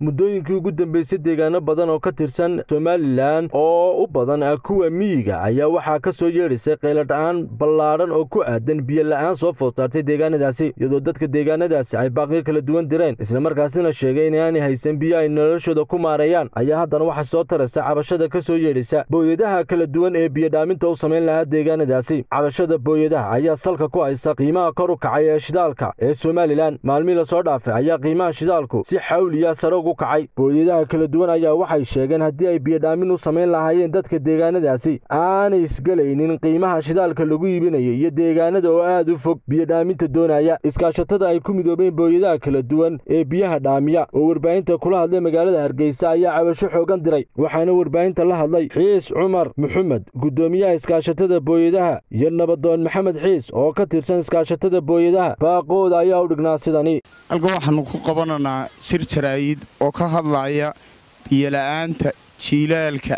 muddooyinkii ugu dambeysay deegaano badan oo ka tirsan somalilan oo u badan kuwa miyiga ayaa waxaa ka soo yeedhisay qayladha'aan ballaadhan oo ku aadan biyo la'aan soo food saartay deegaanadaasi iyadoo dadka deegaanadaasi ay baaqiyo kala duwan direen islamarkaasina sheegay inaanay haysan biyo ay noloshooda ku maareeyaan ayaa haddana waxaa soo taraysa cabashada ka soo yeedhisa booyadaha kala duwan ee biyodhaaminta u samayn lahaa deegaanadaasi cabashada booyadaha ayaa salka ku haysa qiimaha kor u kacay ee shidaalka ee somalilan maalmii lasoo dhaafay ayaa qiimaha shidaalku si xawliya sare ugu kacay booyadaha kala duwan ayaa waxay sheegeen haddii ay biyodhaamin u samayn lahaayeen dadka deegaanadaasi aanay isgelaynin qiimaha shidaalka lagu iibinayo iyo deegaanada oo aad u fog biyodhaaminta doonaya iskaashatada ay ku midoobeen booyadaha kala duwan ee biyaha dhaamiya oo warbaahinta kula hadlay magaalada hargeysa ayaa cabasho xoogan diray waxaana warbaahinta la hadlay xiis cumar maxamed guddoomiyaha iskaashatada booyadaha iyo nabadoon maxamed xiis oo ka tirsan iskaashatada booyadaha baaqooda ayaa u dhignaa sidani halkan waxaannu ku qabananaa shir jaraa'id oo ka hadlaya biyola'aanta jiilaalka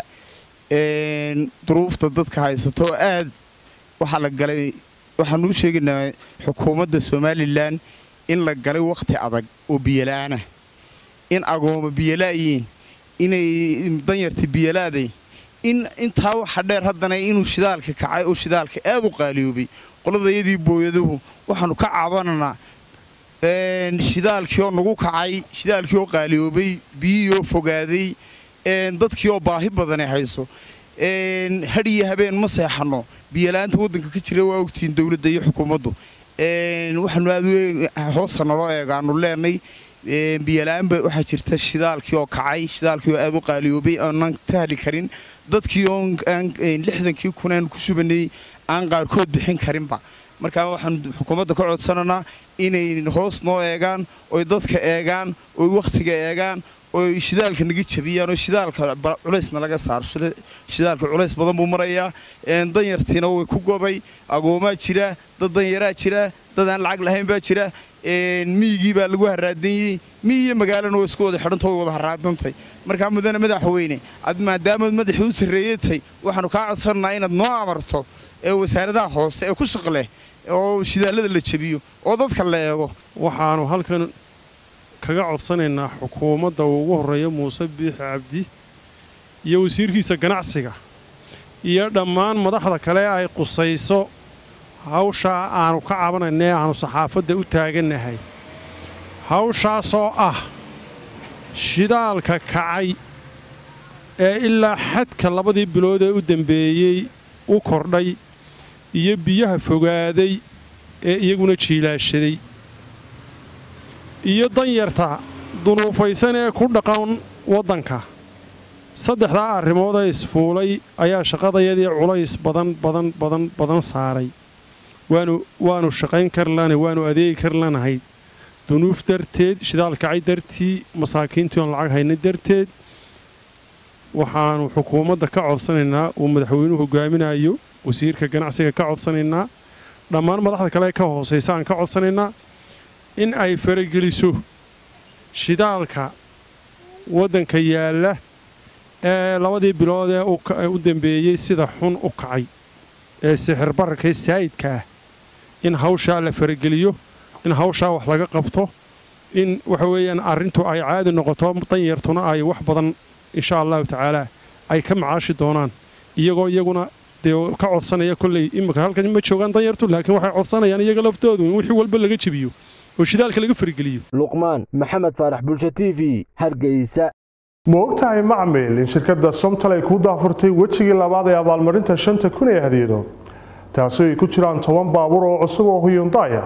duruufta dadka haysato oo aad waxaa la galay waxaannu u sheegaynaa xukuumadda somalilan in la galay wakhti adag oo biyola'aanah in agooma biyola'yiin inay danyarta biyola'day in intaa waxa dheer haddana inuu shidaalka kacay oo shidaalka aad u qaaliyoobay qoladayadii booyaduhu waxaannu ka cabananaa shidaalkii oo nagu kacay shidaalkii oo qaaliyoobay biyihii oo fogaaday dadkii oo baahi badane hayso hadhiyo habeen ma seexanno biyola'aanta waddanka ka jira waa ogtihiin dowladda iyo xukuumaddu waxaanu aad hoosta naloo eegaanu leenay biyola'aanba waxaa jirta shidaalkii oo kacay shidaalkii oo aad u qaaliyoobay aanan tahli karin dadkii oo lixdankii kunaan ku subanay aan qaarkood bixin karinba markaa waxaan xukuumadda ka codsananaa inay hoos noo eegaan oy dadka eegaan oy wakhtiga eegaan oy shidaalka naga jabiyaan oo shidaalka culaysna laga saaro shidaalka culays badan buu marayaa danyartiina way ku goday agoomaa jira dad danyaraa jira dad aan lacag lahayn baa jira miyigii baa lagu haraadanyey miyi iyo magaalana way isku wada xidhanta way wada haraadantay markaa mudane madaxweyne ad maadaamaad madaxii u sarreeyatay waxaannu kaa codsannaa inaad noo amarto ee wasaaradaha hoose ee ku shaqleh oo shidaallada la jebiyo oo dadka la eego waxaannu halkan kaga codsanaynaa xukuumadda uu ugu horreeya muuse biixi cabdi iyo wasiirkiisa ganacsiga iyo dhammaan madaxda kale ay qusayso hawshaa aannu ka cabanayna ee aannu saxaafadda u taagannahay hawshaasoo ah shidaalka kacay ee ilaa xadka labadii bilood ee u dembeeyey u kordhay iyo biyaha fogaaday ee iyaguna jiilaashaday iyo danyarta dunuufaysan ee ku dhaqan waddanka saddexdaa arrimood ee isfuulay ayaa shaqadayadii culays badan badan badan badan saaray waanu waannu shaqayn kari lanahay waannu adeegi kari lanahay dunuuf darteed shidaal kacay dartii masaakiintii oon lacag hayna darteed waxaannu xukuumadda ka codsanaynaa uu madaxweynuhu hogaaminayo wasiirka ganacsiga ka codsanaynaa dhammaan madaxda kale ka hoosaysa aan ka codsanaynaa in ay farageliso shidaalka waddanka yaalla ee labadii bilood ee u dembeeyey sida xun u kacay ee sixir bararka ee saayidka ah in hawshaa la farageliyo in hawshaa wax laga qabto in waxa weeyaan arrintu ay caadi noqoto danyartuna ay wax badan insha allahu tacaalaa ay ka macaashi doonaan iyagoo iyaguna dee ka codsanaya kolley imika halkan ma joogaan danyartu laakiin waxay codsanayaan iyaga laftoodu in wixii walba laga jebiyo oo shidaalka laga fargeliyo luqmaan maxamed faarax bulsho t v hargeysa ma ogtahay macmil in shirkadda somtal ay kuu daafurtay wejigii labaad ee abaalmarinta shanta kun ee hadiyado taasi ay ku jiraan toban baabuur oo cusub oo huyundaya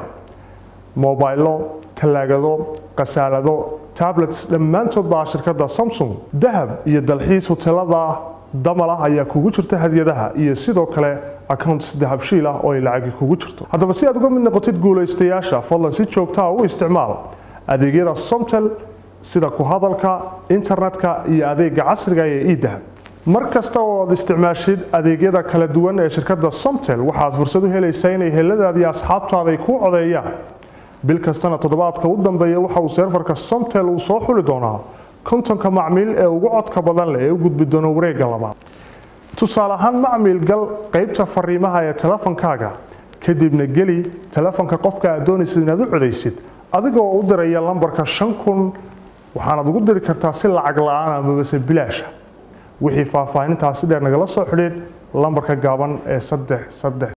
mobaylo tallaagado khasaalado tablets dhammaantood baa shirkadda samsung dahab iyo dalxiis huteelada damal ah ayaa kugu jirta hadiyadaha iyo sidoo kale accounts dahabshiil ah oo ay lacagi kugu jirto haddaba si aad uga mid noqotid guulaystayaasha fadlan si joogtaa u isticmaal adeegyada somtel sida ku hadalka internetka iyo adeega casriga ee idahab mar kasta oo aad isticmaashid adeegyada kala duwan ee shirkadda somtel waxaad fursad u helaysaa inay heladaadi asxaabtaada ay kuu codeeyaan bil kastana toddobaadka u dambeeya waxa uu seerfarka somtel uu soo xuli doonaa kontonka macmiil ee ugu codka badan leh ee u gudbi doona wareegga labaad tusaale ahaan macmiil gal qaybta fariimaha ee telefonkaaga kadibna geli telefonka qofka aad doonaysid inaad u codaysid adigoo u diraya lambarka shan kun waxaanaad ugu diri kartaa si lacag la-aan amabase bilaasha wixii faahfaahintaasi dheer nagala soo xidhiid lambarka gaaban ee saddex saddex